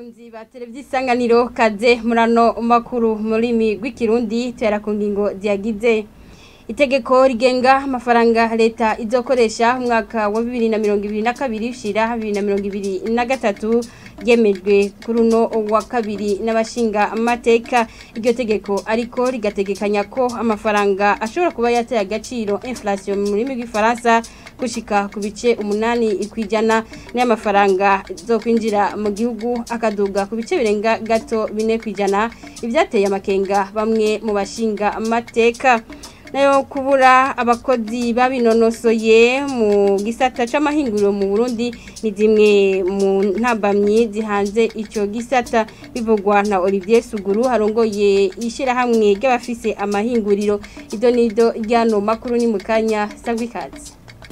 bakunzi ba televiziyo isanganiro kaze murano makuru muri mi rw'ikirundi tuhera ku ngingo ziyagize itegeko rigenga amafaranga leta izokoresha umwaka wa bibiri na mirongo ibiri na kabiri ushira bibiri na mirongo ibiri na gatatu ryemejwe kuri uno wa kabiri n'abashinga amateka iryo tegeko ariko rigategekanya ko amafaranga ashobora kuba yateye agaciro inflation mu rurimi rw'ifaransa gushika ku bice umunani ikwijana n'amafaranga zo kwinjira mu gihugu akaduga ku bice birenga gato bine kwijana ibyateye amakenga bamwe mu bashinga amateka nayo kubura abakozi babinonosoye mu gisata c'amahinguriro mu Burundi ni zimwe mu ntambamyi zihanze ico gisata bivugwa na Olivier Suguru harongoye ishirahamwe ry'abafise amahinguriro ido nido ryano makuru ni mukanya sangwikazi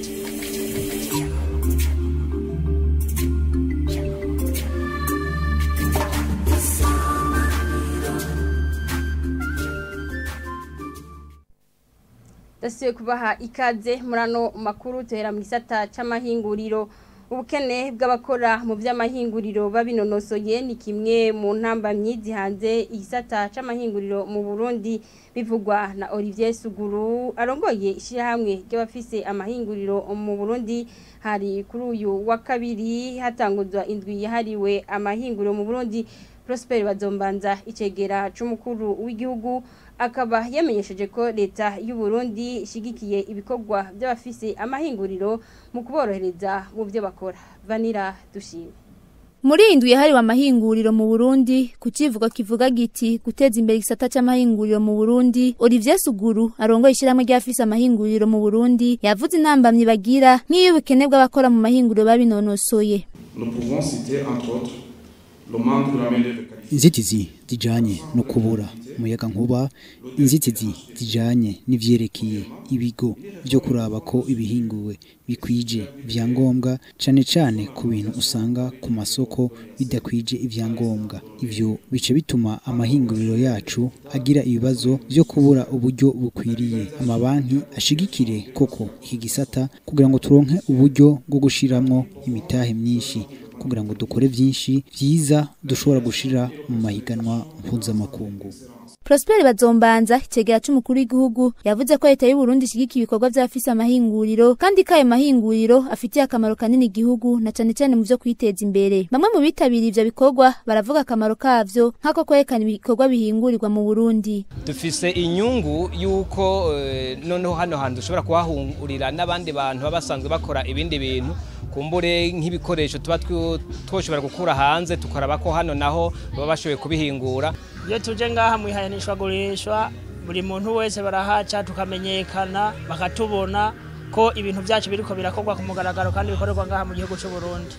dasuye kubaha ikaze murano makuru tuhera mu gisata c'amahinguriro ubukene bw'abakora mu by'amahinguriro babinonosoye ni kimwe mu ntambamyi zihanze igisata c'amahinguriro mu Burundi bivugwa na Olivier Suguru arongoye ishirahamwe ry'abafise amahinguriro mu Burundi hari kuri uyu wa kabiri hatanguzwa indwi yahariwe amahinguriro mu Burundi Prosper Bazombanza icegera c'umukuru w'igihugu akaba yamenyesheje ko leta y'u Burundi ishigikiye ibikorwa by'abafise amahinguriro mu kuborohereza mu byo bakora vanira dushime Muri indwi yahariwe amahinguriro mu Burundi kucivuga kivuga giti guteza imbere igisata c'amahinguriro mu Burundi Olivier Suguru arongoye ishiramwe ry'afise amahinguriro mu Burundi yavuze intambamyi bagira nk'iyo ubukene bw'abakora mu mahinguriro babinonosoye Nous pouvons citer entre autres le manque de la main-d'œuvre qualifiée. inzitizi zijanye no kubura umuyaga nkuba inzitizi zijanye n'ivyerekeye ibigo byo kuraba ko ibihinguwe bikwije ivyangombwa cane cane ku bintu usanga ku masoko bidakwije ivyangombwa ivyo bice bituma amahinguriro yacu agira ibibazo vyo kubura uburyo bukwiriye amabanki ashigikire koko iki gisata kugira ngo turonke uburyo bwo gushiramwo imitahe myinshi kugira ngo dukore byinshi byiza dushobora gushira mu mahiganwa mpuzamakungu Prosper Bazombanza icegera c'umukuru w'igihugu yavuze ko leta y'u Burundi ishigikiye ibikorwa vy'abafise amahinguriro kandi ko ayo mahinguriro afitiye akamaro kanini igihugu na cane cane mu vyo kwiteza imbere bamwe mu bitabiriye ivyo bikorwa baravuga akamaro kavyo nk'ako kwerekana ibikorwa bihingurirwa mu Burundi dufise inyungu yuko eh, noneho hano hantu dushobora kuhahurira n'abandi bantu baba basanzwe bakora ibindi bintu kumbure nk'ibikoresho tuba twu- twoshobora gukura hanze tukaraba ko hano naho baba bashoboye kubihingura iyo tuje ngaha mu ihayanishwagurishwa buri muntu wese barahaca tukamenyekana bakatubona ko ibintu byacu biriko birakorwa ku mugaragaro kandi bikorerwa ngaha mu gihugu cy'u Burundi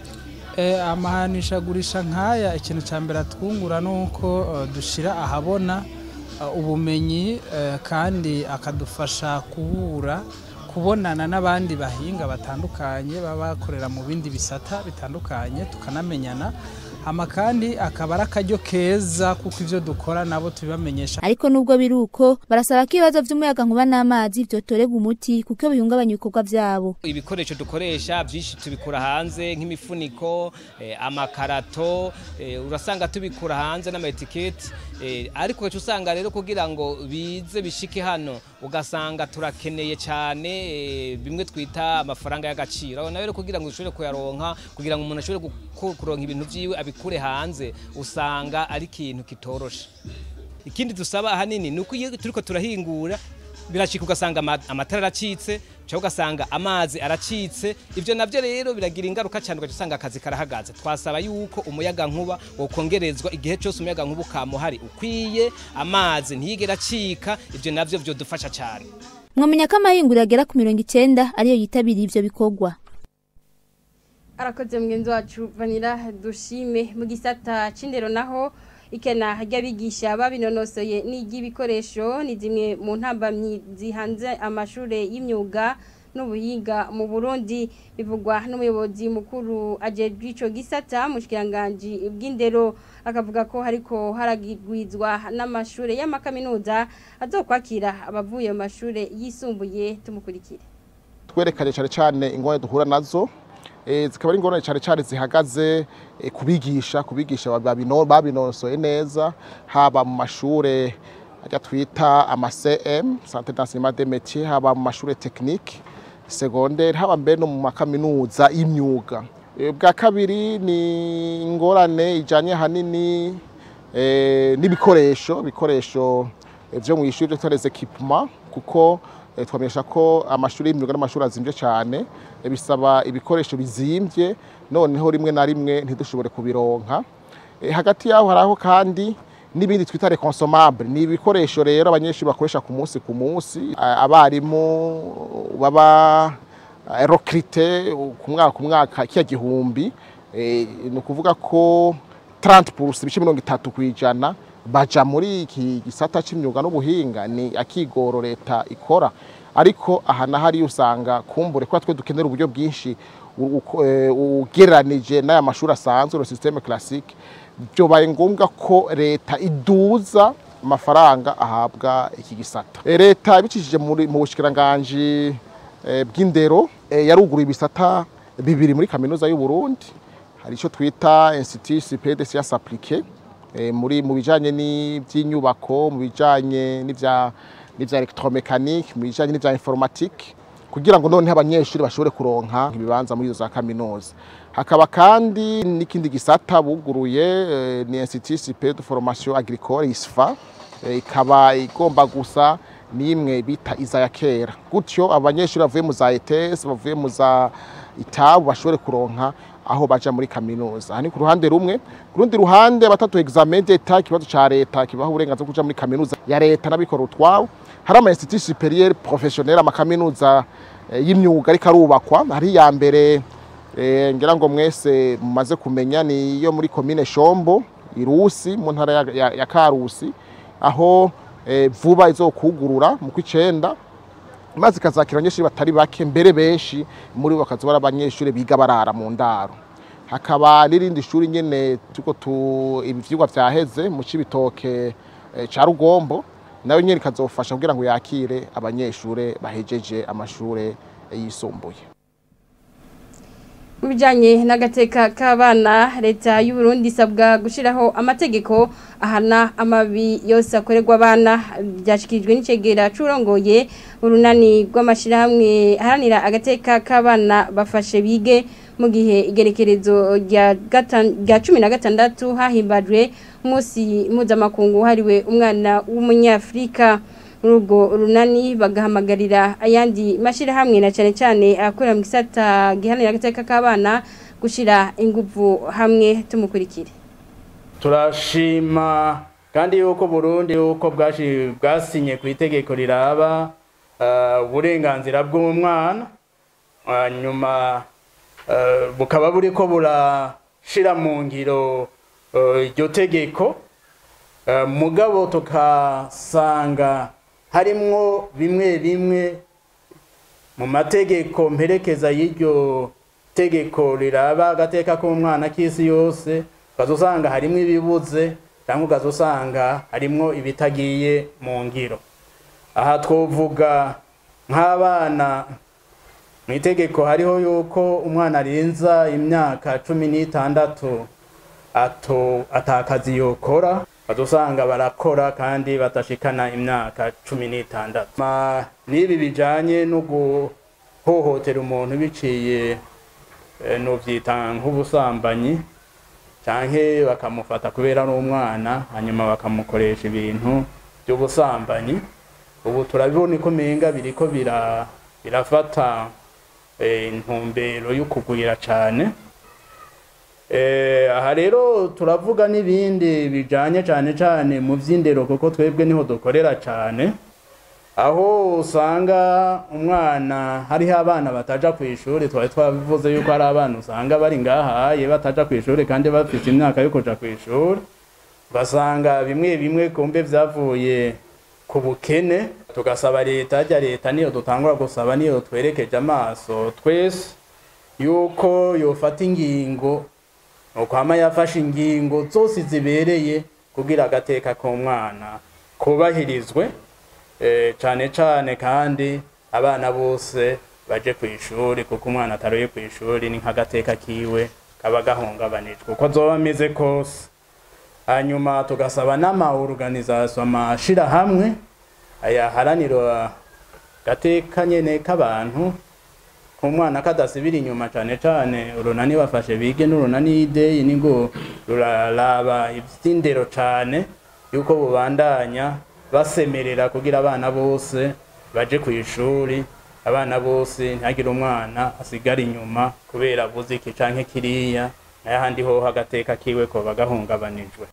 Eh, amahanishagurisha nk'aya ikintu cya mbere atwungura ni uko eh, dushira ahabona eh, ubumenyi eh, kandi akadufasha kubura kubonana n'abandi bahinga batandukanye baba bakorera mu bindi bisata bitandukanye tukanamenyana hama kandi akaba ari akaryo keza kuko ivyo dukora nabo tubibamenyesha ariko nubwo biri uko barasaba ko ibibazo vy'umuyaga nkuba n'amazi vyotorerwa umuti kuko bihungabanya ibikorwa vyabo ibikoresho dukoresha byinshi tubikura hanze nk'imifuniko eh, amakarato eh, urasanga tubikura hanze n'amaetiketi eh, ariko ugaca usanga rero kugira ngo bize bishike hano ugasanga turakeneye cyane eh, bimwe twita amafaranga y'agaciro aho nawe rero kugira ngo ushobore kuyaronka kugira ngo umuntu ashobore guku- kuronka ibintu vyiwe abikure hanze usanga ari ikintu kitoroshe ikindi dusaba ahanini ni uko iyo turiko turahingura biracika ugasanga ama- amatara aracitse cyangwa ugasanga amazi aracitse ibyo nabyo rero biragira ingaruka cyane ugaca usanga akazi karahagaze twasaba yuko umuyaga nkuba wokongerezwa igihe cyose umuyaga nkuba ukamuhari ukwiye amazi ntiyigere acika ibyo nabyo byodufasha cyane mwamenya ko amahinguriro agera ku mirongo icenda ariyo yitabiriye ivyo bikorwa arakoze mugenzi wacu vanira dushime mu gisata c'indero naho ikena ry'abigisha babinonosoye n'iry'ibikoresho ni zimwe mu ntambamyi zihanze amashure y'imyuga n'ubuhinga mu Burundi bivugwa n'umuyobozi mukuru ajejwe ico gisata mu kiranganji bw'indero akavuga ko hariko haragwizwa n'amashure y'amakaminuza azokwakira abavuye mu mashure yisumbuye tumukurikire twerekanye cyane cyane ingorane duhura nazo eh, zikaba ari ingorane cyane cyane zihagaze eh, kubigisha kubigisha babino- babinonosoye neza haba mu mashure ajya twita ama CM Centre d'enseignement des métiers haba mu mashure technique secondaire haba mbere no mu makaminuza y'imyuga Eh, bwa kabiri ni ingorane ijanye hanini eh, n'ibikoresho ibikoresho eh, vyo mu ishuri byo les équipements kuko eh, twamenyesha ko amashuri y'imyuga n'amashuri azimvye cyane eh, bisaba ibikoresho bizimvye noneho rimwe na rimwe ntidushobore kubironka Eh, hagati yaho haraho kandi n'ibindi twita les consommables ni ibikoresho rero abanyeshuri bakoresha ku munsi ku munsi A- abarimu baba eh, recruté ku mwaka ku mwaka kiya gihumbi eh, ni ukuvuga ko 30% ibice mirongo itatu ku ijana baja muri iki gisata c'imyuga n'ubuhinga ni akigoro leta ikora ariko aha na hariya usanga kumbure kuba twe dukenera uburyo bwinshi u- uko- eh, ugereranije n'aya mashuri asanzwe le systeme classique byobaye ngombwa ko leta iduza amafaranga ahabwa iki gisata Eh, leta ibicishije muri- mu bushikiranganji eh, bw'indero eh, yaruguruye ibisata bibiri muri kaminuza y'u Burundi hari icyo twita institut supérieur de sciences appliquées eh, muri mu bijanye n'iby'inyubako mu bijanye n'ivya n'ivya electromécanique mu bijanye n'ivya informatique kugira ngo noneho abanyeshuri bashobore kuronka ibibanza muri izo za kaminuza hakaba kandi n'ikindi gisata buguruye eh, ni institut supérieur de formation agricole ISFA eh, ikaba igomba gusa n'imwe bita iza ya kera gutyo abanyeshuri bavuye mu za ETS bavuye mu za itabu bashobore kuronka aho baja muri kaminuza aha ni ku ruhande rumwe ku rundi ruhande abatatu examen d'etat ikibazo ca leta kibaha uburenganzira bwo kuja muri kaminuza ya leta n'abikora utwabo hari ama institut supérieur professionnel amakaminuza eh, y'imyuga ariko arubakwa hari iya mbere eh, ngira ngo mwese mumaze kumenya ni iyo muri komine Shombo Irusi mu ntara ya, ya, ya Karusi aho eh, vuba izokugurura mu kw'icenda maze ikazakira abanyeshuri batari bake mbere benshi muri bo bakaza bari abanyeshuri biga barara mu ndaro hakaba n'irindi shuri nyene tuko tu ibi vyigwa vyaheze mu cibitoke eh, ca Rugombo nayo nyene ikazofasha kugira ngo yakire abanyeshure bahejeje amashure eh, yisumbuye mu bijyanye n'agateka k'abana leta y'u Burundi isabwa gushyiraho amategeko ahana amabi yose akorerwa abana byashyikirijwe n'icegera curongoye urunani rw'amashyirahamwe aharanira agateka k'abana bafashe bige mu gihe igerekerezo rya gatan- rya cumi na gatandatu hahimbajwe umunsi mpuzamakungu wahariwe umwana w'umunyafurika muri urwo runani bagahamagarira ayandi mashyirahamwe na cyane cyane akorera mu gisata gihanira agateka k'abana gushyira ingufu hamwe tumukurikire turashima kandi yuko Burundi yuko bwashi bwasinye ku itegeko riraba eh, uburenganzira bw'umwana hanyuma eh, bukaba buriko burashira mu ngiro eh, iryo tegeko Eh, mugabo tukasanga harimwo bimwe bimwe mu mategeko mperekeza y'iryo tegeko riraba agateka k'umwana k'isi yose ukazusanga harimwo ibibuze cyangwa ukazusanga harimwo ibitagiye mu ngiro aha twovuga nk'abana mu itegeko hariho yuko umwana arinza imyaka cumi n'itandatu ato atakazi yokora bazosanga barakora kandi batashikana imyaka cumi n'itandatu Ma- n'ibi bijanye no guhohotera umuntu biciye eh, novyita nk'ubusambanyi canke bakamufata kubera ari umwana hanyuma bakamukoresha ibintu by'ubusambanyi ubu turabibona ko menga biriko bira birafata eh, intumbero y'ukugwira cane Eh, aha rero turavuga n'ibindi bijanye cane cane mu vy'indero kuko twebwe niho dukorera cane aho usanga umwana hariho abana bataja ku ishuri twari twabivuze yuko hari abana usanga bari ngahaye bataja ku ishuri kandi bafite imyaka yo kuja ku ishuri ugasanga bimwe bimwe kumbe vyavuye ku bukene tugasaba leta harya leta niyo dutangura gusaba niyo twerekeje amaso twese yuko yofata ingingo nukwama yafashe ingingo zose zibereye kugira agateka k'umwana kubahirizwe eh, cane cane kandi abana bose baje ku ishuri kuko umwana ataroye ku ishuri ni nk'agateka kiwe kaba gahungabanijwe uko zoba ameze kose hanyuma tugasaba n'amaorganisation amashirahamwe ayaharanira gateka nyene k'abantu ku mwana kadasibira inyuma cane cane urunani bafashe bige n'urunani ideyi nigo ruraraba ivy'indero cane yuko bubandanya basemerera kugira abana bose baje ku ishuri abana bose ntihagire umwana asigara inyuma kubera avuze iki canke kiriya n'ahandi hoho agateka kiwe koba gahungabanijwe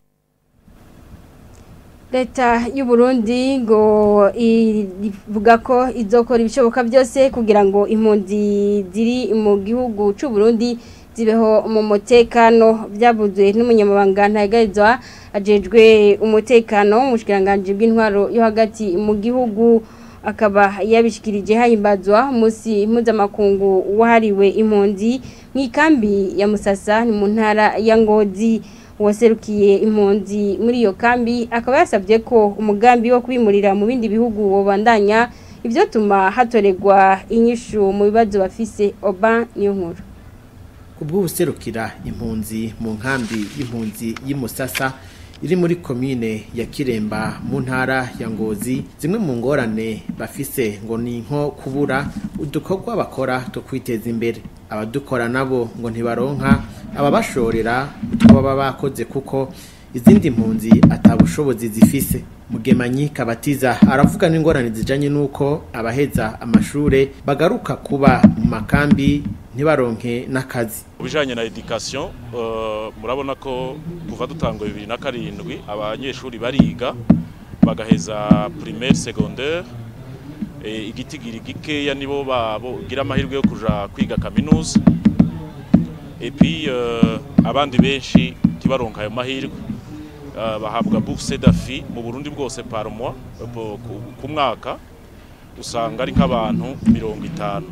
leta y'u Burundi ngo ivuga ko izokora ibishoboka byose kugira ngo impunzi ziri mu gihugu cy'u Burundi zibeho mu mutekano byavuzwe n'umunyamabanga ntagarizwa ajejwe umutekano mu bushikiranganje bw'intwaro yo hagati mu gihugu akaba yabishikirije hahimbazwa umunsi mpuzamakungu wahariwe impunzi mu ikambi ya musasa ni mu ntara ya ngozi uwaserukiye impunzi muri iyo kambi akaba yasabye ko umugambi wo kwimurira mu bindi bihugu wobandanya ibyo tuma hatoregwa inyishu mu bibazo bafise oba niyo nkuru kubw'ubuserukira impunzi mu nkambi y'impunzi y'Imusasa iri muri komine ya Kiremba mu ntara ya Ngozi zimwe mu ngorane bafise ngo ni nko kubura udukorwa bakora two kwiteza imbere abadukora nabo ngo ntibaronka ababashorera utwo baba bakoze kuko izindi mpunzi atabushobozi zifise mugemanyi kabatiza aravuga n'ingorane zijanye n'uko abaheza amashure bagaruka kuba mu makambi ntibaronke n'akazi ubijanye na education uh, murabona ko kuva dutangwa bibiri na karindwi abanyeshuri bariga bagaheza primaire secondaire e, igitigiri gikeya nibo bagira amahirwe yo kuja kwiga kaminuza et puis uh, abandi benshi ntibaronka ayo mahirwe uh, bahabwa bourse d'afi mu Burundi bwose par mois ku mwaka usanga ari nk'abantu mirongo itanu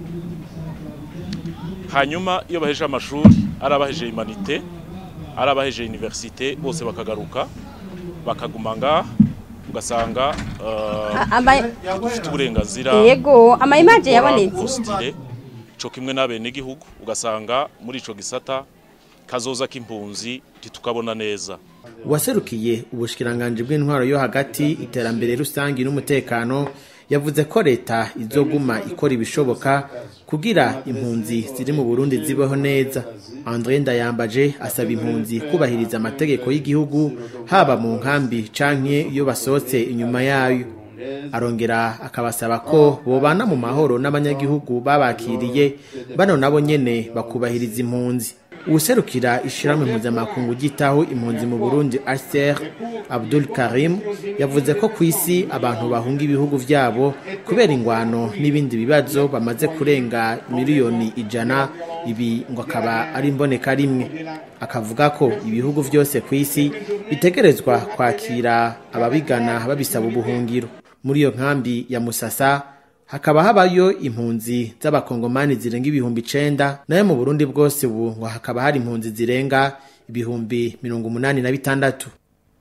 hanyuma iyo baheje amashuri ari abaheje humanite ari abaheje universite bose bakagaruka bakaguma ngaha ugasanga dufite uburenganzira yego amayimaje yabonetse ico kimwe n'abenegihugu ugasanga muri ico gisata kazoza k'impunzi ntitukabona neza uwaserukiye ubushikiranganje bw'intwaro yo hagati iterambere rusangi n'umutekano yavuze ko leta izoguma ikora ibishoboka kugira impunzi ziri mu Burundi zibeho neza André Ndayambaje asaba impunzi kubahiriza amategeko y'igihugu haba mu nkambi canke iyo basohotse inyuma yayo arongera akabasaba ko bobana mu mahoro n'abanyagihugu babakiriye bano nabo nyene bakubahiriza impunzi uwuserukira ishyirahamwe mpuzamakungu ryitaho impunzi mu burundi aser abdul karim yavuze ko ku isi abantu bahunga ibihugu vyabo kubera ingwano n'ibindi bibazo bamaze kurenga miliyoni ijana ibi ngo akaba ari imboneka rimwe akavuga ko ibihugu vyose ku isi bitegerezwa kwakira ababigana babisaba ubuhungiro muri iyo nkambi ya musasa hakaba habayo impunzi z'abakongomani zirenga ibihumbi icenda nayo mu burundi bwose ubu ngo hakaba hari impunzi zirenga ibihumbi mirongo umunani na bitandatu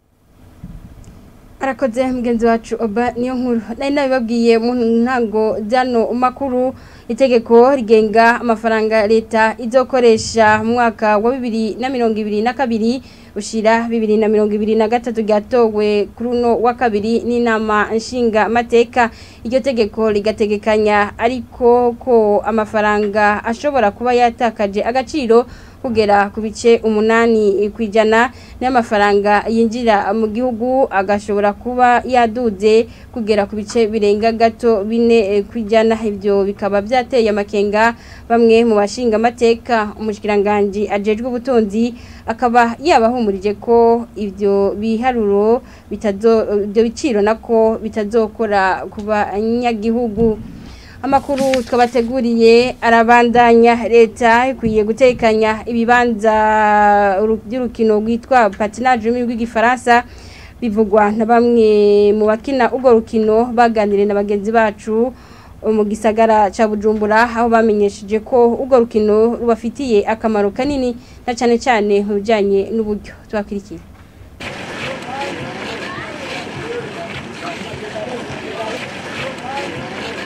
arakoze mugenzi wacu oba niyo nkuru nari nabibabwiye mu ntango zano makuru itegeko rigenga amafaranga leta izokoresha mu mwaka wa bibiri na mirongo ibiri na kabiri ushira bibiri na mirongo ibiri na gatatu ryatowe kuri uno wa kabiri n'inama nshinga amateka iryo tegeko rigategekanya ariko ko amafaranga ashobora kuba yatakaje agaciro kugera ku bice umunani ku ijana n'amafaranga yinjira mu gihugu agashobora kuba yaduze kugera ku bice birenga gato bine ku ijana ibyo bikaba byateye amakenga bamwe mu bashinga amateka umushyikiranganji ajejwe ubutunzi akaba yabahumurije ko ibyo biharuro ibyo biciro nako bitazokora ku banyagihugu amakuru twabateguriye arabandanya leta ikwiye gutekanya ibibanza by'urukino rwitwa patinage ururimi rw'igifaransa bivugwa na bamwe mu bakina urwo rukino baganiriye na bagenzi bacu mu gisagara cya bujumbura aho bamenyesheje ko urwo rukino rubafitiye akamaro kanini na cyane cyane mu bijyanye n'uburyo tubakurikiye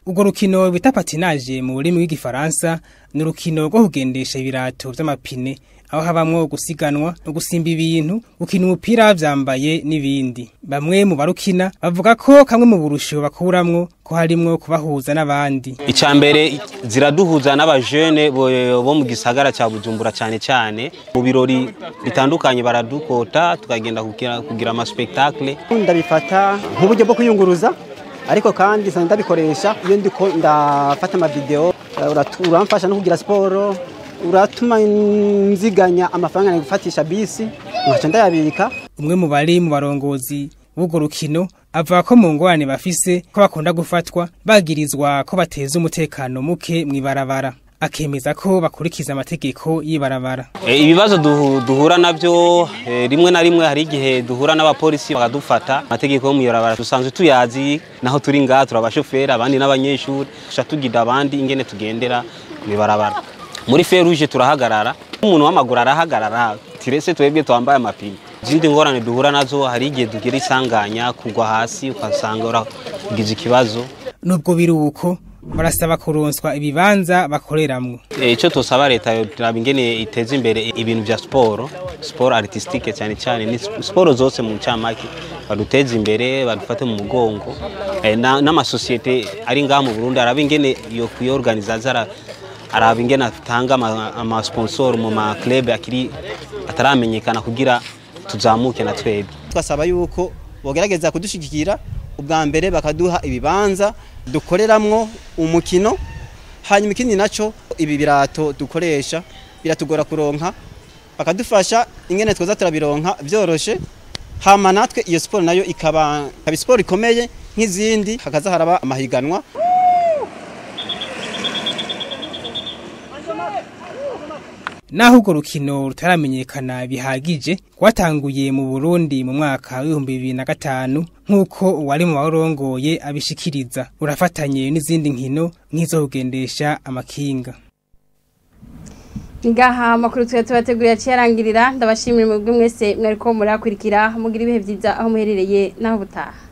urwo rukino bita patinaje mu rurimi rw'igifaransa ni urukino rwo kugendesha ibirato vy'amapine aho habamwo gusiganwa no gusimba ibintu gukina umupira vyambaye n'ibindi bamwe mu barukina bavuga ko kamwe mu burusho bakuramwo ko harimwo kubahuza n'abandi icambere ziraduhuza n'abajene bo bo mu gisagara ca Bujumbura cyane cyane mu birori bitandukanye baradukota tukagenda kugira, kugira ama spectacle ndabifata nk'uburyo bwo kuyunguruza ariko kandi nsanga ndabikoresha iyo ndiko ndafata amavideo uratu- uramfasha no kugira siporo uratuma nziganya amafaranga gufatisha bisi nkaca ndayabika umwe mu bari mu barongozi b'urwo rukino avuga ko mu ngorane bafise ko bakunda gufatwa bagirizwa ko bateza umutekano muke mw'ibarabara akemeza ko bakurikiza amategeko y'ibarabara e, ibibazo duhu, duhura navyo e, rimwe na rimwe hari igihe duhura n'abapolisi bakadufata amategeko yo muyorabara dusanzwe tuyazi naho turi ngaha turabashoferi abandi n'abanyeshuri tuca tugira abandi ingene tugendera mw'ibarabara muri feruje turahagarara umuntu w'amaguru arahagarara tirese twebwe twambaye amapine izindi ngorane duhura nazo hari igihe tugira isanganya kugwa hasi ukasanga uragize ikibazo nubwo biri uko barasaba kuronswa ibibanza bakoreramwo Eh, ico tosaba leta yotiraba ingene iteza imbere ibintu vya siporo siporo artistique cyane cyane ni sp- siporo zose mu ncamake baduteze imbere badufate mu mugongo Eh, na- n'amasosiyete ari ngaha mu burundi araba ingene yo kuyorganiza zara araba ingene atanga ama- amasponsor mu maclub akiri ataramenyekana kugira tuzamuke na twebwe twasaba yuko bogerageza kudushigikira ubwa mbere bakaduha ibibanza dukoreramwo umukino hanyuma ikindi naco ibi birato dukoresha biratugora kuronka bakadufasha ingene twoza turabironka vyoroshe hama natwe iyo siporo nayo ikaba ikaba siporo ikomeye nk'izindi hakaza haraba amahiganwa naho urwo rukino rutaramenyekana bihagije rwatanguye mu Burundi mu mwaka w'ibihumbi bibiri na gatanu nk'uko uwari mu barongoye abishikiriza urafatanye n'izindi nkino nk'izo kugendesha amakinga ngaha amakuru tuba tubateguriye aciyarangirira ndabashimira mwebwe mwese mwariko murakurikira mugira ibihe byiza aho muherereye n'aho butaha